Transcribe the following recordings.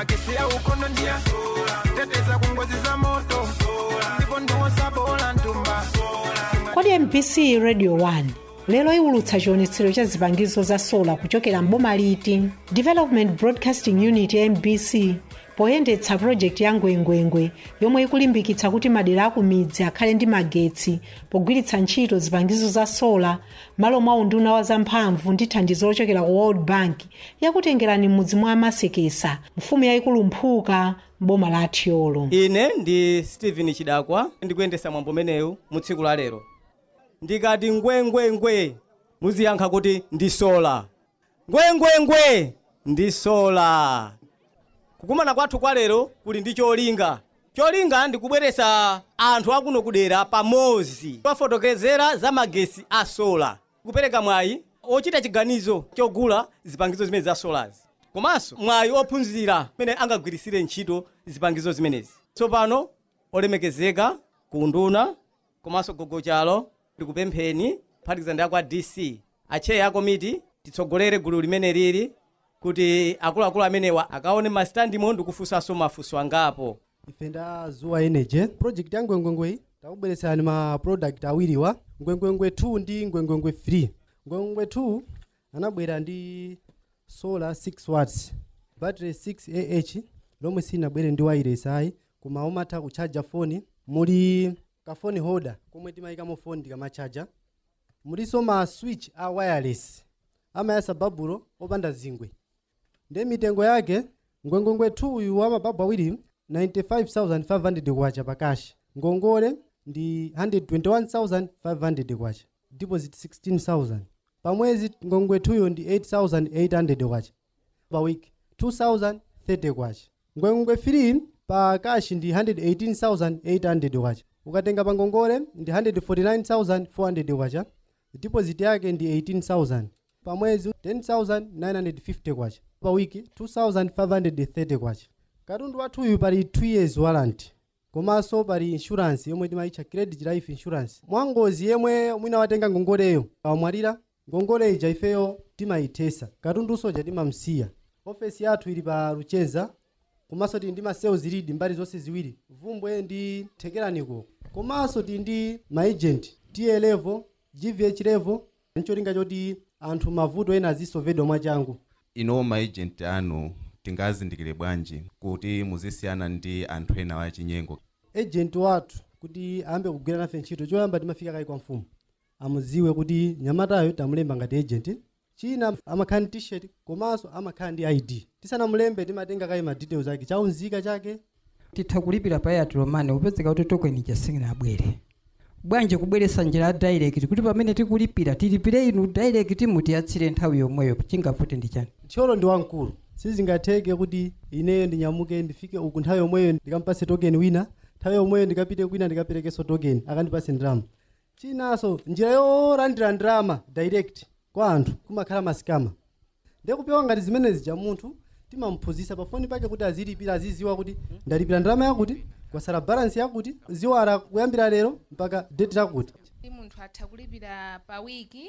magesi ya ukono ndia teteza ku ngozi za moto ndipo ndiwosa bola ntumba kodi mpc radio 1 lero iwulutsa chionetsero cha zipangizo za sola kuchokera mboma liti development broadcasting unit ya mbc poyendetsa pulojekiti ya ngwengwengwe yomwe ikulimbikitsa kuti madera aku midzi akhale ndi magetsi pogwiritsa ntchito zipangizo za sola malo mwa unduna wa zamphamvu ndi thandizo lochokera ku world bank yakutengerani m'mudzi mwa amasekesa mfumu yayikulu mphuka mboma la athiolo ine ndi stephen chidakwa ndikuyendesa mwambo umenewu mu tsiku la lero ndikati ngwengwengwe muziyankha kuti ndi sola ngwengwengwe ndi sola kukumana kwathu kwa lero kuli ndi cholinga cholinga ndikubweretsa anthu akuno kudera pamodzi pafotokozera za magesi a sola kupereka mwayi ochita chiganizo chogula zipangizo zimene za solazi komanso mwayi ophunzira mmene angagwirisire ntchito zipangizo zimenezi tsopano olemekezeka ku nduna komanso gogochalo ndikupempheni kuphatikiza ndi akwa dc acheya akomiti titsogolere gulu limene lili kuti akuluakulu amenewa akaone masitandimo ndikufunsanso mafunso angapo ife nda zuwa energy project ya ngwengwengwe takubweretserani ma product awiriwa ngwengwengwe 2 ndi ngwengwengwe 3 ngwengwengwe 2 anabwera ndi solar 6 watts battery 6 ah lomwe sinabwere ndi wireless ayi koma umatha kuchaja foni muli ka phone holder komwe timayikamo foni tikamachaja muliso ma switch a wireless amayasa babulo opanda zingwe ndi mitengo yake ngwengwengwe 2 uyu wa mababu awiri 95500 kwacha pakashi ngongole ndi 121500 kwacha deposit 16000 pamwezi ngongwe 2 ndi 8800 kwacha pa week 2030 kwacha ngwengwengwe 3 pa kashi ndi 118800 kwacha ukatenga pa ngongole ndi 149400 kwacha deposit yake ndi 18000 pamwezi 10950 kwacha pa wiki 2530 kwacha katundu wathuyu pali 2 years warranty komanso pali insurance yomwe timayitcha credit life insurance mwangozi yemwe mwina watenga ngongoleyo awamwalira ngongole ija ifeyo timayithesa katundunso ja timamsiya ofesi yathu ili pa luchenza komanso tili ndi ma sales lead mbali zonse ziwiri vumbwe ndi thekeraniko komanso tili ndi maagent ta level gvh level ncholinga choti anthu mavuto ena azisovedwa mwachangu ino maagent anu tingazindikire bwanji kuti muzisiyana ndi anthu ena wachinyengo agent wathu kuti ayambe kugwira nafe ntchito choyamba timafika kayi kwa mfumu amuziwe kuti nyamatayo tamulemba ngati agent china amakhala ndi t-shirt komanso amakhala ndi id tisanamulembe timatenga kayi ma details ake chaunzika chake titha kulipira pa airtel money kupezeka kuti token jasingina abwere bwanji kubweretsa njira ya direct kuti pamene tikulipira tilipire inu direct mutiyatsire nthawi yomweyo chingavute ndi chani tcholo ndi wamkulu sizingatheke kuti ineyo ndinyamuke ndifike uku nthawi yomweyo ndikampase token wina nthawi yomweyo ndikapite kwina ndikaperekenso token akandipase ndalama chinanso njira yolandira ndalama direct kwa anthu kumakhala masikama ndikupewa ngati zimenezi ja munthu timamphunzitsa pafoni pake kuti azilipira aziziwa kuti ndalipira ndalama yakuti kwasala balance yakuti ziwala kuyambira lero mpaka date yakuti kuti munthu atha kulipira pa wiki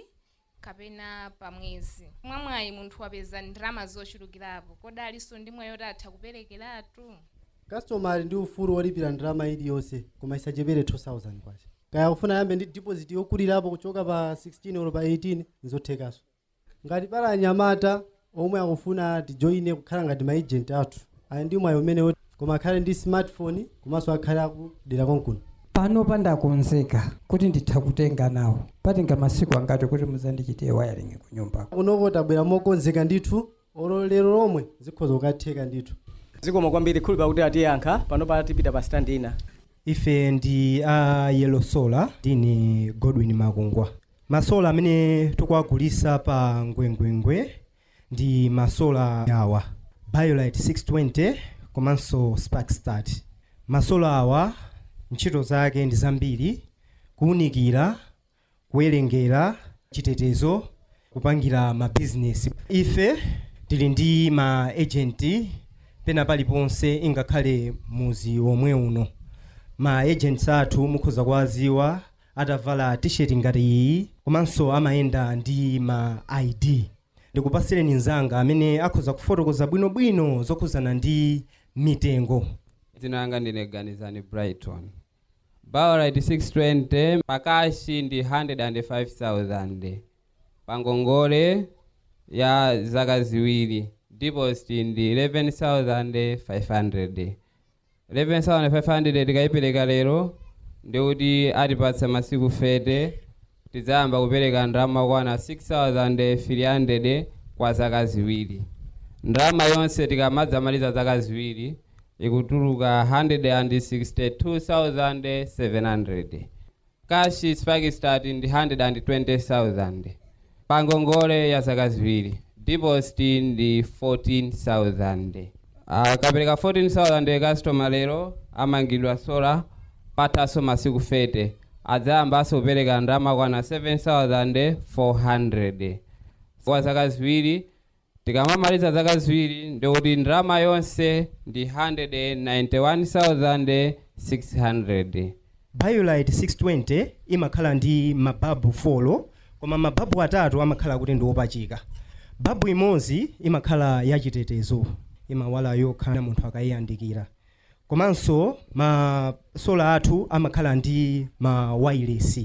kapena pa mwezi mwamwayi munthu wapeza ndalama zochulukirapo kodalinso ndi mwayi yoti atha kuperekeratu customer ali ndi ufulu wolipira ndalama iliyonse koma isachepere 2000 kwacha kaya kufuna yambe ndi deposit yokulirapo kuchoka pa 16 olo pa 18 nzothekanso ngati pala anyamata omwe akufuna tijoine kukhala ngati maagent athu ali ndi mwayi umenewo koma akhale ndi smartphone komanso akhale akudera konkuno pano pandakonzeka kuti nditha kutenga nawo patenga masiku angati kuti muzandichitire wiring ku nyumba kunoko tabwera mokonzeka ndithu olo lero lomwe zikhoza kukatheka ndithu zikoma kwambiri khulupa kuti atiyankha pano pa tipita pa stand ina ife ndi a yellow solar ndine godwin makungwa masola amene tikuagulisa pa ngwengwengwe ndi masola awa biolite 620 komanso spark start masola awa ntchito zake ndi zambiri kuwunikira kuwerengera chitetezo kupangira mabizinesi ife tili ndi ma agent pena paliponse ingakhale muzi omwe uno ma agents athu mukhoza kuwaziwa atavala t-shirt ngati iyi komanso amayenda ndi ma id ndikupasireni mnzanga amene akhoza kufotokoza bwinobwino zokhuzana ndi mitengo dzina langa ndine ganizani brighton baurit 620 pakashi ndi 105000 pangongole ya zaka ziwiri deposit ndi 11500 11500 tikayipereka lero ndikuti atipatsa masiku fete tidzayamba kupereka ndalama kwana 6300 kwa zaka ziwiri ndalama yonse tikamadzamaliza zaka ziwiri ikutuluka 162700 kashi spakistat ndi 120000 pangongole ya zaka ziwiri deposit ndi 14000 akapereka 14000 customer lero amangidwa sola pathaso masiku fete adzayambanso kupereka ndalama kwana 7400 kwa zaka ziwiri tikamamaliza zaka ziwiri ndikuti ndalama yonse ndi 191600 biolite 620 imakhala ndi mababu 4 koma mababu atatu amakhala kuti ndi opachika babu imodzi imakhala yachitetezo imawala yokha munthu akayiyandikira komanso masola athu amakhala ndi ma wireless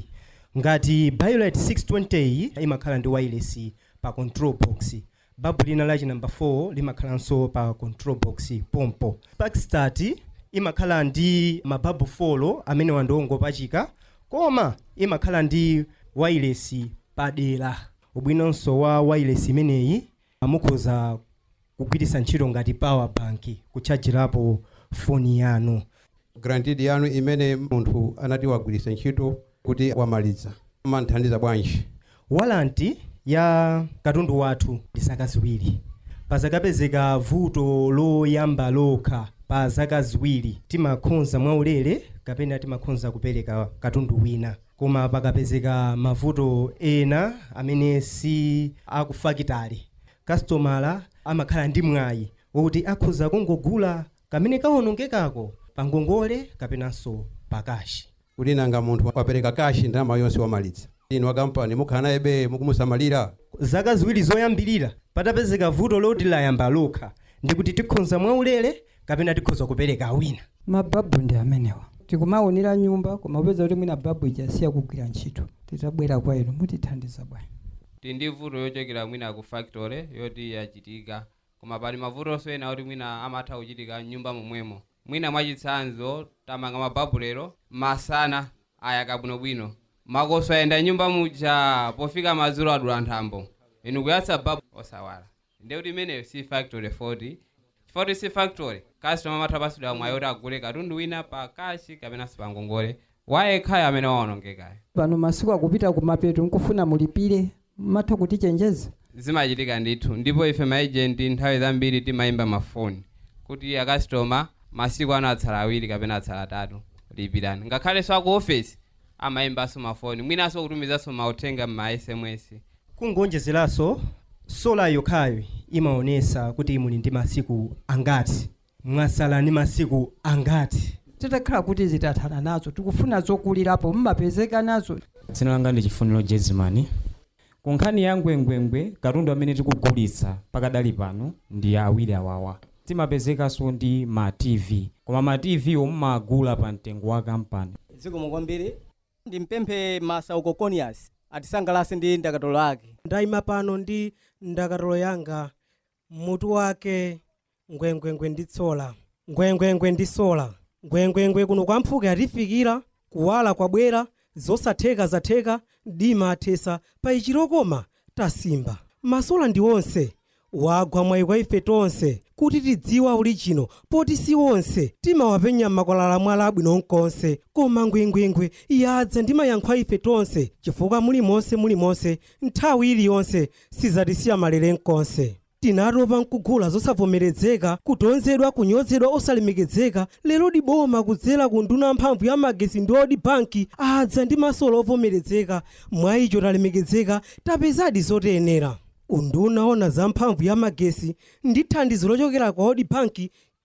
ngati biolite 620 iyi imakhala ndi wireless pa control box babu lina lachi namba 4 limakhalanso pa control box pompo sparkstat imakhala ndi mababu 4 amene wandiongopachika koma imakhala ndi wireless padera ubwinonso wa wireless imeneyi mukhoza kugwiritsa ntchito ngati power bank kutchajirapo foni yanu grantidi yanu imene munthu anati wagwiritsa ntchito kuti wamaliza manthandiza bwanji walanti ya katundu wathu ndi zaka ziwiri pazakapezeka vuto loyamba lokha pa zaka ziwiri timakhonza mwaulere kapena timakhonza kupereka katundu wina koma pakapezeka mavuto ena amene si akufakitali kastomala amakhala ndi mwayi wokuti akhoza kungogula kamene kawonongekako pangongole kapenanso pakashi kuti nanga munthu wapereka kashi ndalama yonse wamaliza inu akampani mukhala naye be mukumusamalira zaka ziwiri zoyambirira patapezeka vuto loti layamba lokha ndikuti tikhonza mwaulere kapena tikhoza kupereka wina mababu ndi amenewa tikumaonera nyumba koma upeza kuti mwina babu ijasiya kugwira ntchito titabwera kwa inu mutithandiza bwanji tili ndi vuto yochokera mwina ku factory yoti yachitika koma pali mavutonso ena kuti mwina amatha kuchitika mnyumba momwemo mwina mwachitsanzo tamanga mababu lero masana ayaka bwinobwino makoso ayenda nyumba muja pofika madzulo adula nthambo inu kuyatsa babu osawala ndekuti imeneyo si factory 40 chifukwa si factory customer amatha pasidwa mwayi kuti agule katundu wina pa kashi kapenanso pa ngongole wayekhayo amene waonongekayo pano masiku akupita kumapeto nkufuna mulipire matha kutichenjeza zimachitika ndithu ndipo ife maejenti nthawi zambiri timayimba mafoni kuti akastoma masiku ano atsala awiri kapena atsala atatu lipirani ngakhalenso aku ofesi amayimbanso mafoni mwinanso kutumizanso mauthenga ma sms kungonjezeranso sola yokhayo imaonesa kuti muli ndi masiku angati mwasala ndi masiku angati titakhala kuti zitathana nazo tikufuna zokulirapo mmapezeka nazo dzina langa ndi chifuniro jezimani ku nkhani ya ngwengwengwe katundu amene tikugulitsa pakadali pano ndi awiri awawa timapezekanso ndi ma tv koma ma tv omumagula pa mtengo wa kampani zikomo kwambiri ndimpemphe masa ukokonias atisangalase ndi ndakatolo ake ndayima pano ndi ndakatolo yanga mutu wake ngwengwengwe ndi tsola ngwengwengwe ndi sola ngwengwengwe kuno kwa mphuke atifikira kuwala kwabwera zosatheka zatheka dima athesa pa ichirokoma tasimba masola ndi onse wagwa mwayi kwa ife tonse kuti tidziwa uli chino poti si onse timawapenya makwalala mwala abwino nkonse koma ngwengwengwe yadza ndi mayankho a ife tonse chifukwa mulimonse mulimonse nthawi iliyonse sizatisiya malere nkonse tinatopa nkugula zosavomerezeka kutonzedwa kunyozedwa osalemekezeka lero diboma kudzera ku nduna mphamvu ya magesi ndi odi banki adza ndi masolo ovomerezeka mwa icho talemekezeka tapezadi zotiyenera unduna ona za mphamvu ya magesi ndi thandizo lochokera kwa odi banki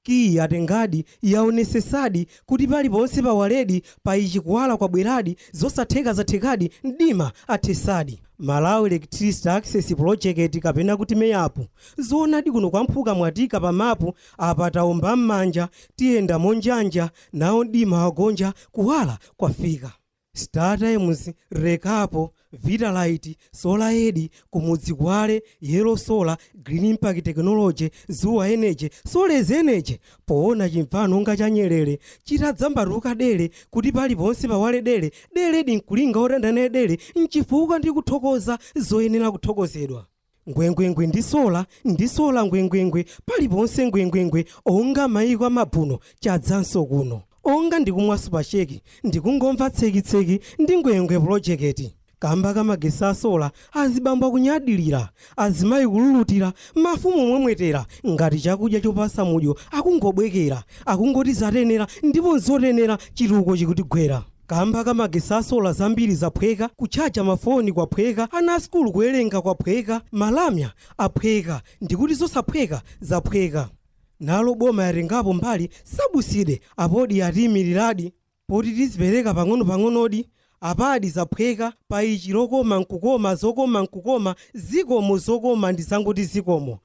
kiyi atengadi yaonesesadi kuti paliponse pawaledi pa ichi kuwala kwabweradi zosatheka zathekadi mdima athesadi malawi electricity access project kapena kuti meyapu zoonadi kuno kwamphuka mwatika pa mapu apa taomba m'manja tiyenda monjanja nawo mdima wagonja kuwala kwafika startimes rekapo vitalite solar kumudzi kwale yellow solar green impact technology zuwa energy solez energy poona chimfano nga cha nyerere chitadzambatuka dere kuti paliponse pawale dere dere dinkulinga otandana dere mchifukwa ndi kuthokoza zoyenera kuthokozedwa ngwengwengwe ndi sola ndi sola ngwengwengwe paliponse ngwengwengwe onga mayiko amabvuno chadzanso kuno onga ndikumwa supasheki ndikungomva tsekitseki ndi ngwengwe pulojeketi kamba kamagesi asola azibamba kunyadilira azimayi kululutira mafumu momwetera ngati chakudya chopasa mudyo akungobwekera akungoti zatenera ndipo nzotenera chituko chikutigwera kamba kamagesi asola zambiri zaphweka kutchaja mafoni kwaphweka ana asukulu kuwerenga kwaphweka malamya aphweka ndikuti zosaphweka zaphweka nalo boma yatengapo mbali sabuside apodi atiyimiriradi poti tizipereka pang'ono-pang'onodi apadi zaphweka pa ichi lokoma nkukoma zokoma nkukoma zikomo zokoma ndizangoti zikomo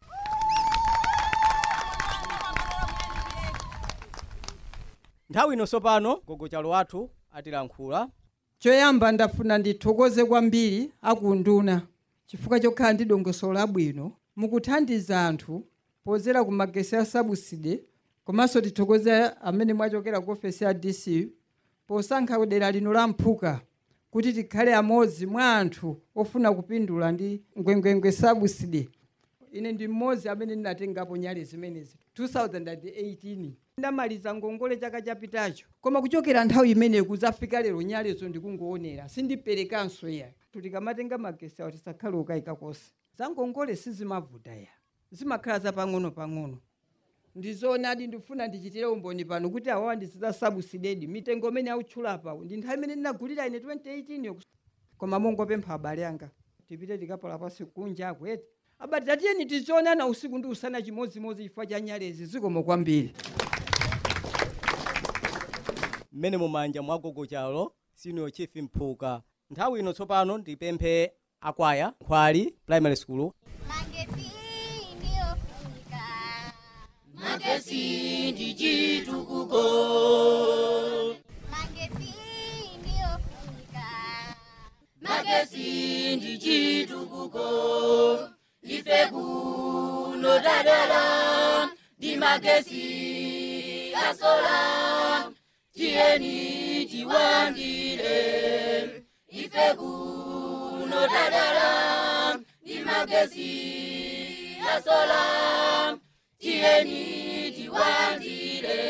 nthawi ino sopano gogochalo wathu atilankhula choyamba ndafuna ndithokoze kwambiri akunduna chifukwa chokhala ndi dongosolo labwino mukuthandiza anthu pozera ku magesi a sabuside komanso tithokoze amene mwachokera ku ofesi ya dc posankha dera lino la mphuka kuti tikhale amodzi mwa anthu ofuna kupindula ndi ngwengwengwe sabuside ine ndi mmodzi amene ndinatengapo nyale zimenezi 2018 ndamaliza ngongole chaka chapitacho koma kuchokera nthawi imeneyo kuzafika lero nyalezo ndikungoonera sindiperekanso ya tikamatenga magesi awo tisakhale ukayika konse za ngongole sizimavuta ya zimakhala zapang'ono-pang'ono ndizoonadi ndifuna ndichitire umboni pano kuti awawa ndiziza sabusidedi mitengo imene autchula ndi nthawi imene ndinagulira ine 2018 yo koma mongopempha abale anga tipite tikapala pasi kunja akwete abati tatiyeni tizionana usiku ndi usana chimodzimodzi chifukwa cha nyalezi zikomo kwambiri mmene mumanja mwa gogochalo senior chief mphuka nthawi ino tsopano ndipemphe akwaya nkhwali primary school magesi ndi chitukuko magesi ndi chitukuko ife kuno tadala ndi magesi asola tiyeni tiwandire ife kuno tadala ndi magesi asola tiyeni tiwandire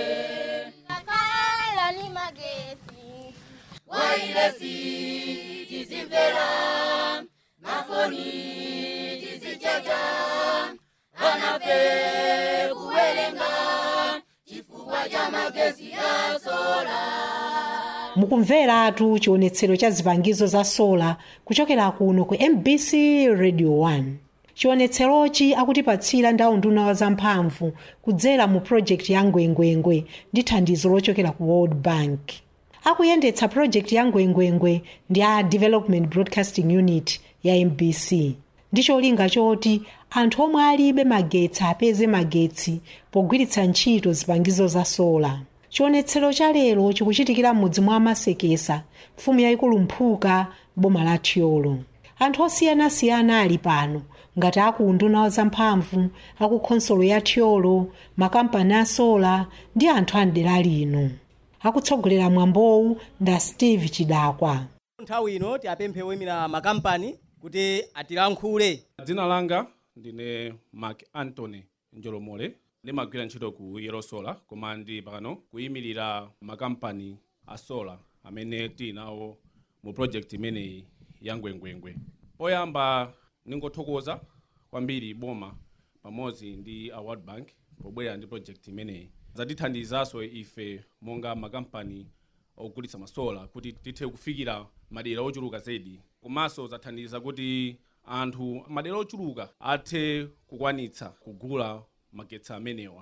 Kakala ni magesi wailesi tizimvera mafoni tizichacha anafe kuwerenga chifukwa cha magesi asola mukumveratu chionetsero cha zipangizo za sola kuchokera kuno ku mbc radio 1 chionetserochi akutipatsira ndawo nduna wa zamphamvu kudzera mu project ya ngwengwengwe ndi thandizo lochokera ku world bank akuyendetsa project ya ngwengwengwe ndi a development broadcasting unit ya mbc ndi cholinga choti anthu omwe alibe magetsi apeze magetsi pogwiritsa ntchito zipangizo za sola chionetsero cha lero chikuchitikira m'mudzi mwa masekesa mfumu yayikulu mphuka boma la thyolo anthu osiyanasiyana ali pano ngati akunduna wa zamphamvu akukhonsolo ya thyolo makampani a sola ndi anthu a mdera lino akutsogolera mwambowu nda steve chidakwa nthawi ino tiapemphe woyimira makampani kuti atilankhule dzina langa ndine mark antony njolomole ndimagwira ntchito ku yellow solar koma ndi pano kuyimirira makampani a solar amene tili nawo mu project imeneyi ya ngwengwengwe poyamba ningothokoza kwambiri boma pamodzi ndi a world bank pobwera ndi project imeneyi zatithandizanso ife monga makampani ogulitsa masola kuti tithe kufikira madera ochuluka zedi komanso zathandiza kuti anthu madera ochuluka athe kukwanitsa kugula magetsi amenewa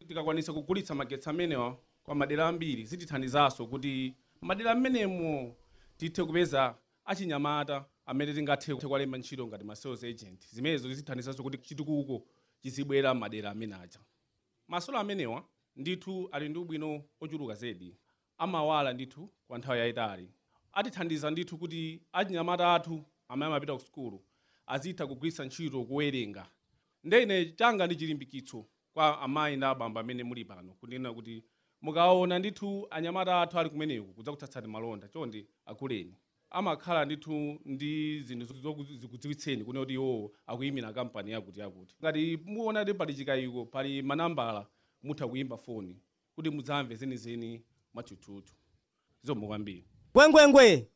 tikakwanisa kugulitsa magetsi amenewa kwa madera ambiri zitithandizanso kuti madera amenemo tithe kupeza achinyamata amene tingathe kuwalemba ntchito ngati ma sales agent zimenezo zitithandizanso kuti chitukuko chizibwera madera amene aja masolo amenewa ndithu ali ndi ubwino ochuluka zedi amawala ndithu kwa nthawi yayitali atithandiza ndithu kuti achinyamata athu amene amapita ku sukulu azitha kugwiritsa ntchito kuwerenga ndene changa ndi chilimbikitso kwa amayi ndi abambo amene muli pano kunena kuti mukaona ndithu anyamata athu ali kumeneku kudzakutsatsani malonda chonde akuleni amakhala ndithu ndi zinthu zikudziwitseni kunena kuti iwowo akuyimira kampani yakuti yakuti ngati muona kuti pali chikayiko pali manambala mutha kuyimba foni kuti mudzamve zenizeni mwathuthuthu zomwe kwambiri ngwengwengwe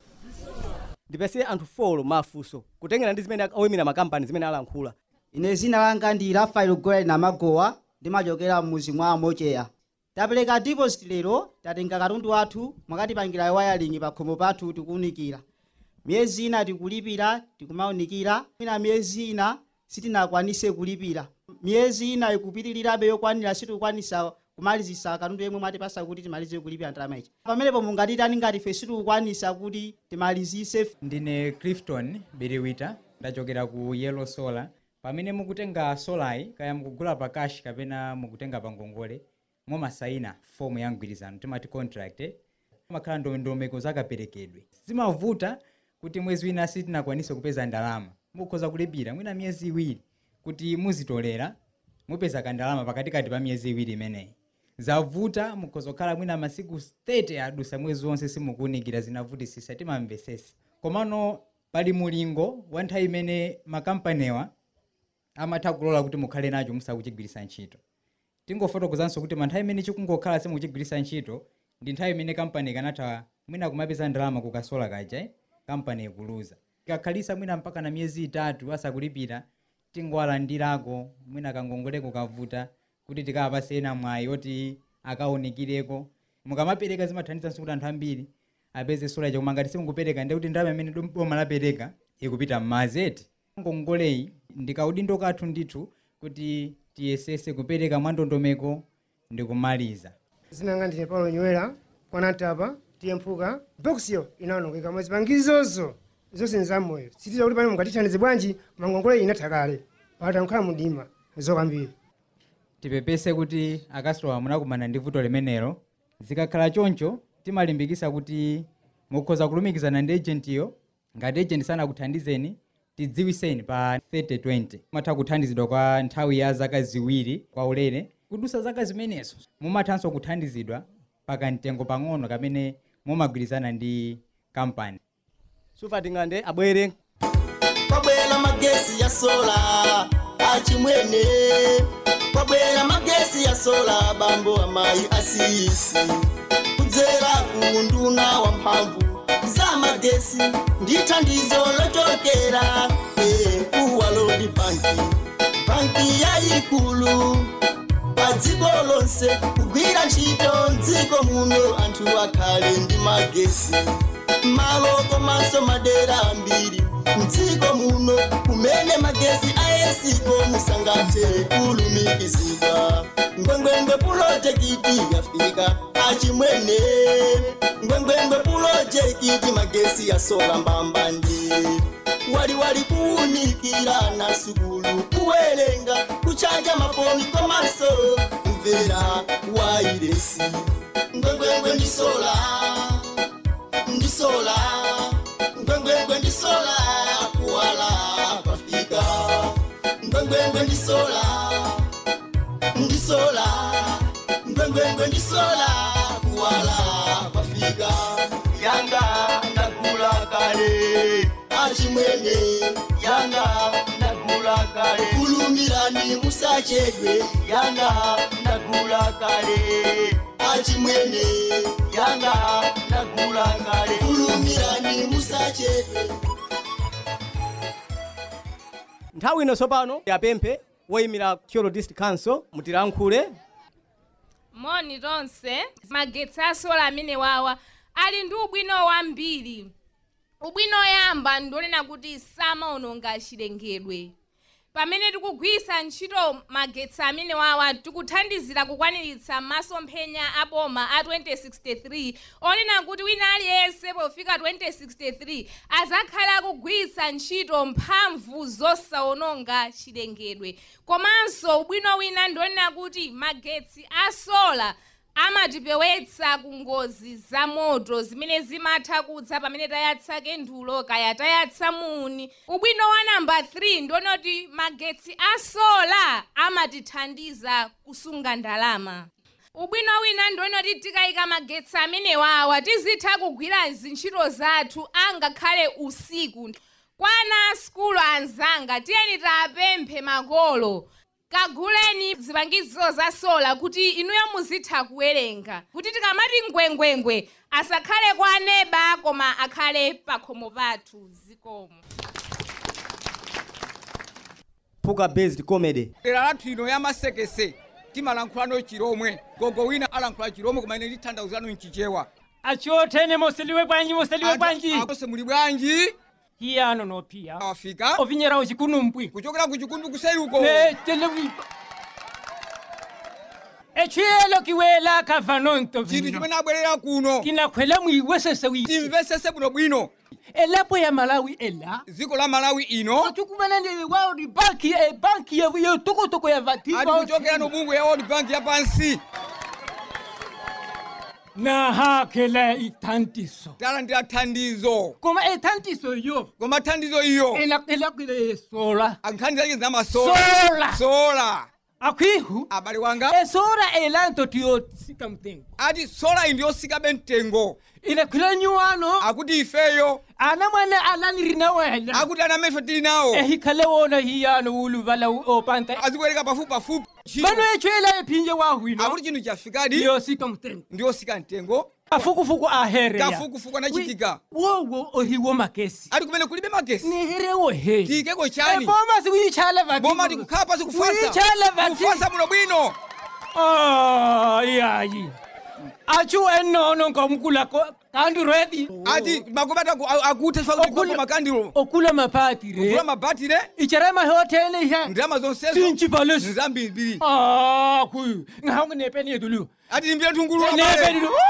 ndipese anthu folo mafunso kutengera ndi zimene oyimira makampani zimene alankhula ine zina langa ndi rafael goel namagowa ndimachokera mmuzi mwa mocheya tapereka deposit lero tatenga katundu wathu mwakatipangira wiring pa khomo pathu tikuwunikira miyezi ina tikulipira tikumawunikira ina miyezi ina sitinakwanise kulipira miyezi ina ikupitirirabe yokwanira sitikukwanisa kumalizisa katundu yemwe mwatipasa kuti timalize kulipira ndalama ichi pamenepo mungatitani ngati ife sitikukwanisa kuti timalizise ndine clifton biriwita ndachokera ku yellow solar pamene mukutenga solayi kaya mukugula pa cash kapena mukutenga pa ngongole mumasayina fomu ya mgwirizano timati contract eh? makhala ndondomeko zakaperekedwe zimavuta kuti mwezi wina sitinakwanise kupeza ndalama mukhoza kulipira mwina miyezi iwiri kuti muzitolera mupeza kandalama pakatikati pa miyezi iwiri imeneyi zavuta mukhoza kukhala mwina masiku 30 adusa mwezi wonse simukuwunikira zinavutisisa timamvesesa komano pali mulingo wa nthawi imene makampaniwa amatha kulola kuti mukhale nacho musakuchigwiritsa ntchito tingofotokozanso kuti manthawi imene chikungokhala simukuchigwiritsa ntchito ndi nthawi imene kampani ikanatha mwina kumapeza ndalama kukasola kaja eh? kampani ikuluza ikakhalisa mwina mpaka na miyezi itatu asakulipira tingowalandirako mwina kangongoleko kavuta kuti tikapase ena mwayi oti akawunikireko mukamapereka zimathandizanso kuti anthu ambiri apeze sola chakoma ngati simungupereka ndi kuti ndalama imene boma lapereka ikupita m'mazeti ngongoleyi ndikaudindo kathu ndithu kuti tiyesese kupereka mwandondomeko ndi kumaliza zinanga ndine paulo nywera kwanatapa tiyemphuka bokisiyo inaonongeka mwa zipangizozo zonse nzamoyo sitiza kuti pane mungatithandize bwanji mangongole inatha kale patankhula mudima zokambiri tipepese kuti akasitowa munakumana ndi vuto limenelo zikakhala choncho timalimbikisa kuti mukhoza kulumikizana ndi ejentiyo ngati ejenti sanakuthandizeni tidziwiseni pa 3020 mumatha kuthandizidwa kwa nthawi ya zaka ziwiri kwa ulere kudusa zaka zimenezo mumathanso kuthandizidwa pakamtengo pang'ono kamene mumagwirizana ndi kampani supatingande abwere kwabwera magesi ya sola achimwene kwabwera magesi ya sola bambo amayi asisi kudzera ku nduna wa mphamvu za magesi ndi thandizo lochokera eh, kuwa lodi banki banki yayikulu pa dziko lonse kugwira ntchito mdziko muno anthu akhale ndi magesi malo komanso madera ambiri mdziko muno kumene magesi ayesiko musangathe kulumikizidwa ngwengwengwe pulojekiti yafika achimwene ngwengwengwe pulojekiti magesi yasola mbambandi waliwali kuwunikira na sukulu kuwerenga kuchanja mafoni komanso kumvera wairesi ngwengwengwe ndisola ndisola ngwengwengwe ndisola kuwala kwafika ngwengwengwe ndisola ndisola ngwengwengwe ndisola kuwala kwafika yanga ndagula kale achimwene yanga ndagula kale kulumirani musachedwe yanga ndagula kale achimwene yanga ndagula kale kulumirani musachedwe nthawi ino tsopano yapemphe woyimira kyolo district council mutilankhule moni tonse magetsi asola amene wawa ali ndi ubwino wambiri ubwino oyamba ndionena kuti samaononga chilengedwe pamene tikugwiritsa ntchito magetsi amene wawa tikuthandizira kukwaniritsa masomphenya a boma a 2063 onena kuti wina aliyense pofika 2063 azakhala akugwiritsa ntchito mphamvu zosawononga chilengedwe komanso ubwino wina ndionena kuti magetsi a sola amatipewetsa ku ngozi za moto zimene zimatha kudza pamene tayatsa kendulo kaya tayatsa muni ubwino wa namba 3 ndiona kuti magetsi a sola amatithandiza kusunga ndalama ubwino wina ndiona kuti tikayika magetsi amenewawa tizitha kugwira zintchito zathu angakhale usiku kwana skulu anzanga tiyeni tapemphe makolo kaguleni zipangizo za sola kuti inuyo muzitha kuwerenga kuti tikamati ngwengwengwe asakhale kwa aneba koma akhale pakhomo pathu zikomo puka based comedy dera lathu ino yamasekese timalankhulano chiromwe gogo wina alankhula chiromwe koma ine nditanthauzano mchichewa achotene moseliwe bwanji moseliwe bwanji akose muli bwanji hiyano nophiya afika ovinyerawo chikunumpwi kuchokera ku chikundu kuseyuko telewipa echiyelo kiwela kava nonto chinthu chimene abwerera kuno kinakhwela mwiwesese wi timvesese bwino bwino elapo ya malawi ela dziko la malawi ino tikumana ndi world bank e banki ya yo tokotoko ya vatiba ati kuchokera no bungu ya world bank ya pansi na hakela ithandiso tala ndi athandizo koma ithandiso iyo koma thandizo iyo elakwile sola ankhandiza izi zamasola Sola. sola akwihu abale wanga esola elanto tiyosika mtengo ati sola iyi ndiyosikabe mtengo ilakwila nyuwano akuti ifeyo ana mwana alanirina wena akuti ana mefe tili nawo ehikhale wona hiyano uluvala opanta azikuwereka pafupi pafupi bano echwela ephinje wahwino akuti chinthu chafikadi ndiyosika mtengo ndiyosika mtengo kafukufuku ahereya kafukufuku anachitika wowo ohiwo magesi ati kumene kulibe magesi niherewo he tiyikeko chani boma sikuyichala vati boma tikukhala pasi kufasa Kuyichala vati kufasa muno bwino Ah, yayi achu enono nkomkula kandi ready ati makobata akuthe Okula- makandilo okula mapatire okula mabatire icharema hotele ihe ndalama zonsezo sinchipalesi nzambiri ah kuyu ngahangu nepeni yedulu ati limbira tungulu nepeni lu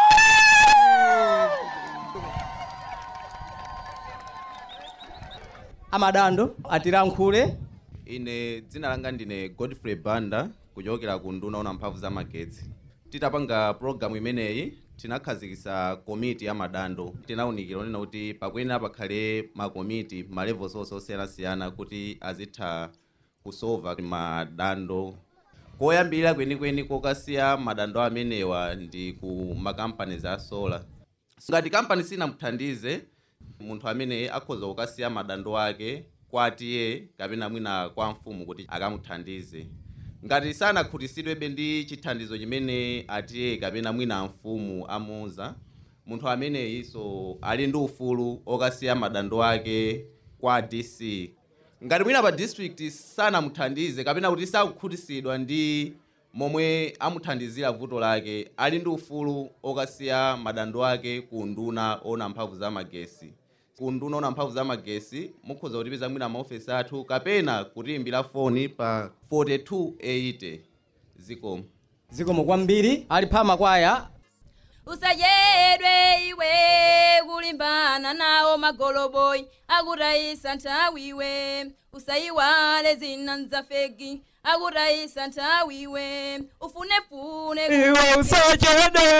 amadando atilankhule ine dzina langa ndine godfrey banda kuchokera ku nduna ona mphamvu za magetsi titapanga pologalamu imeneyi tinakhazikitsa komiti ya madando tinawunikira onena kuti pakuyenera pakhale makomiti malevels onse osiyanasiyana kuti azitha kusolva madando koyambirira kwenikweni kokasiya madando amenewa ndi ku makampani za sola ngati kampani sinamuthandize munthu amene akhoza kukasiya madando ake kwa atiye kapena mwina kwa mfumu kuti akamuthandize ngati sanakhutisidwebe ndi chithandizo chimene atiye kapena mwina mfumu amuuza munthu ameneyinso ali ndi ufulu okasiya madando ake kwa dc ngati mwina pa district sanamuthandize kapena kuti sakukhutisidwa ndi momwe amuthandizira vuto lake ali ndi ufulu okasiya madando ake ku nduna ona mphamvu za magesi ku nduna ona mphamvu za magesi mukhoza kutipeza mwina maofesi athu kapena kutiyimbira foni pa 4280 zikomo zikomo kwambiri ali pha makwaya usadyedwe iwe kulimbana nawo magoloboyi akutayisa nthawi iwe usayiwale zina nzafegi akutayisa nthawi iwe ufunefune iwe usachede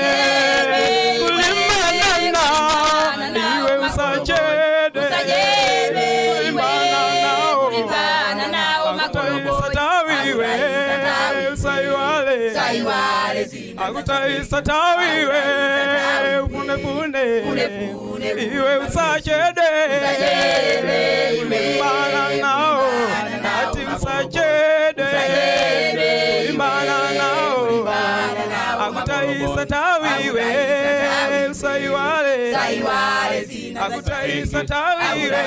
kulimbana iwe usachede kulimbana nawo magoloboyi tawiwe usayiwale akutayisa tawiwe ufunefune iwe usachede kulimbana nawo ati usachede kulimbana nawo akutayisa tawiwe usayiwale akutayisa tawiwe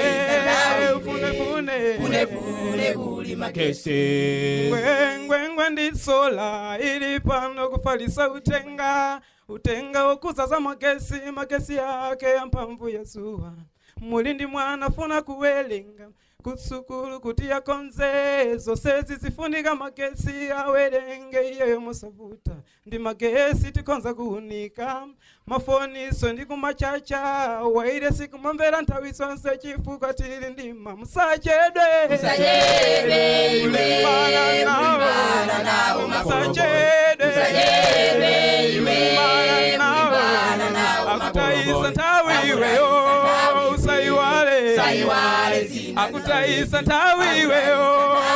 ufunefune ngwengwengwe ndisola ili pano kufalisa utenga utenga wokuzaza magesi magesi yake ya mphamvu ya zuwa muli ndi mwana funa kuwelenga kutsukulu kuti yakonze zonse zizifunika magesi awerenge iyeyo musavuta ndi magesi tikonza kuunika mafoniso ndi kumachacha waire sikumamvera nthawi zonse chifukwa tili ndima musachedwe Musachedwe, iwe, Kulimbana nawo. kulimbana nawo musachedwe Musachedwe, iwe, Kulimbana nawo. kulimbana nawo akutayisa nthawi iweyo usaiwale Usaiwale zina akutayisa nthawi iweyo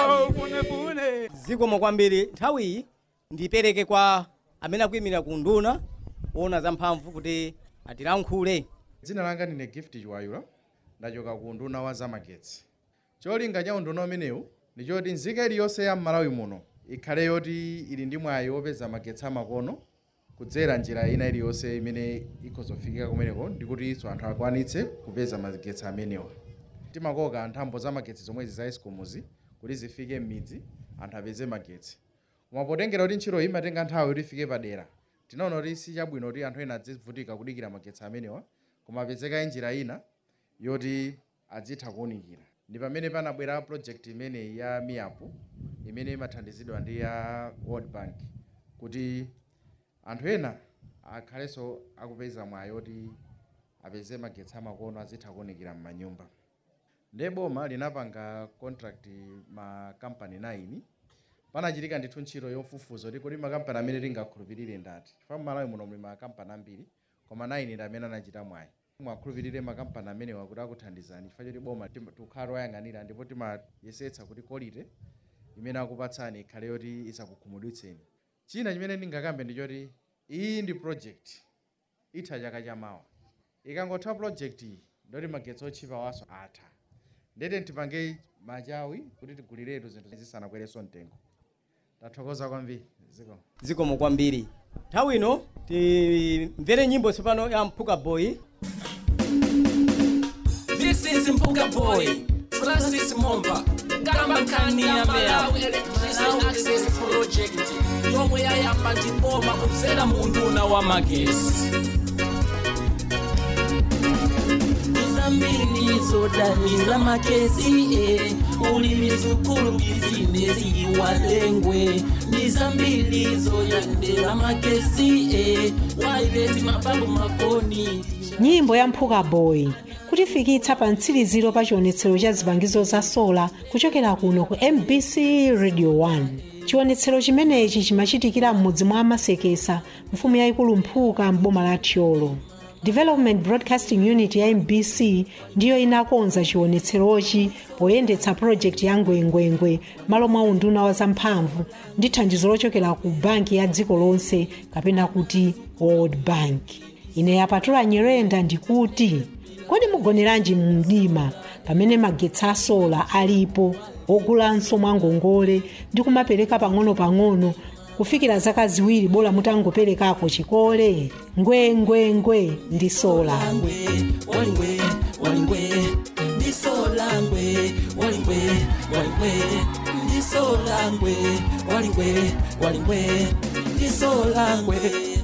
funefune zikomo kwambiri nthawiyi ndipereke kwa amene akuyimirira ku nduna kuona za mphamvu kuti atilankhule dzina langa ndine gift chiwayula ndachoka ku nduna wa zamagetsi cholinga cha unduna umenewu ndi choti nzika iliyonse ya m'malawi muno ikhale yoti ili ndi mwayi wopeza magetsi amakono kudzera njira ina iliyonse imene ikhozofikika kumeneko ndikutinso anthu akwanitse kupeza magetsi amenewa timakoka nthambo za magetsi zomwezi za escomuzi kuti zifike m'midzi anthu apeze magetsi koma potengera kuti ntchito iyi imatenga nthawi kuti ifike padera tinaona kuti si chabwino kuti anthu ena adzivutika kudikira magetsi amenewa koma apezeka njira ina yoti adzitha kuwunikira ndi pamene panabwera project imeneyi ya miapu imene imathandizidwa ndi ya world bank kuti anthu ena akhalenso akupeza mwayi oti apeze magetsi amakono azitha kuwunikira m'manyumba ndiye boma linapanga contract makampani 9 panachitika ndithu ntchito yofufuza kuti kodi makampani amene tingakhulupirire ndati chifukwa m'malawi muno muli makampani ambiri koma 9 ndi amene anachita mwayi mwakhulupirire makampani amenewa kuti akuthandizani chifukwa choti boma tim- tikhala toyang'anira ndipo timayesetsa kuti quality imene akupatsani ikhale yoti isakukhumudwitseni china chimene ndingakambe ndi choti iyi ndi project itha chaka chamawa ikangotha project iyi ndoti magetsi otchipa waso atha ndete tipange machawi kuti tiguliretu zinthu zisanakwerenso mtengo tathokoza kwambiri ziko zikomo kwambiri nthawi ino timvere nyimbo tsopano ya mphuka boy This is Mpuga Boy, Francis Momba, Gamba Kani ya Malawi Electricity Access Project, yomwe yayamba ndiboma kudzera mu nduna wa magesi. Izambiri zodaniza magesi eh, ulimi sukulu bizinesi walengwe nizambiri zoyandela magesi eh, waileti mababu mafoni nyimbo ya mphuka boy kutifikitsa pa mtsiriziro pa chionetsero cha zipangizo za sola kuchokera kuno ku mbc radio 1 chionetsero chimenechi chimachitikira m'mudzi mwa amasekesa mfumu yayikulu mphuka m'boma la thyolo development broadcasting unit ya mbc ndiyo inakonza chionetserochi poyendetsa project ya ngwengwengwe malo mwa unduna wa zamphamvu ndi thandizo lochokera ku banki ya dziko lonse kapena kuti world bank ine yapatula nyerenda ndikuti kodi mugoneranji mumdima pamene magetsi a sola alipo ogulanso mwangongole ndi kumapereka pang'ono-pang'ono kufikira zaka ziwiri bola mutangoperekako chikole ngwengwengwe ndi sola walingwe walingwe ndisolangwe walingwe walingwe ndisolangwe walingwe walingwe ndisolangwe